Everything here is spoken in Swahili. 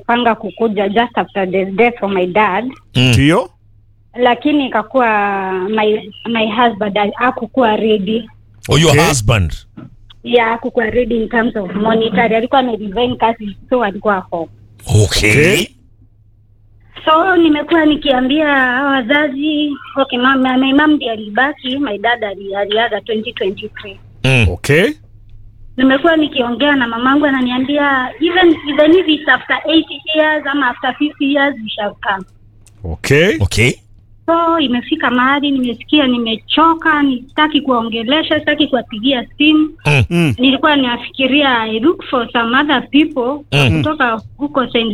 amepanga kukuja just after the death of my dad Mm. Ndio. lakini ikakuwa my my husband hakukuwa ready Oh, your Okay. husband. ya hakukuwa ready in terms of monetary alikuwa ameresign kazi so alikuwa home Okay. Okay. so nimekuwa nikiambia hawa wazazi okay mama my mom ndiye alibaki my dad ali- aliaga 2023 Mm. Okay. nimekuwa nikiongea na mamangu ananiambia even even if it's after 80 years ama after 50 years we shall come Okay. Okay. so imefika mahali nimesikia nimechoka sitaki kuwaongelesha sitaki kuwapigia simu Mm. Mm. nilikuwa nafikiria I look for some other people Mm. kutoka huko St.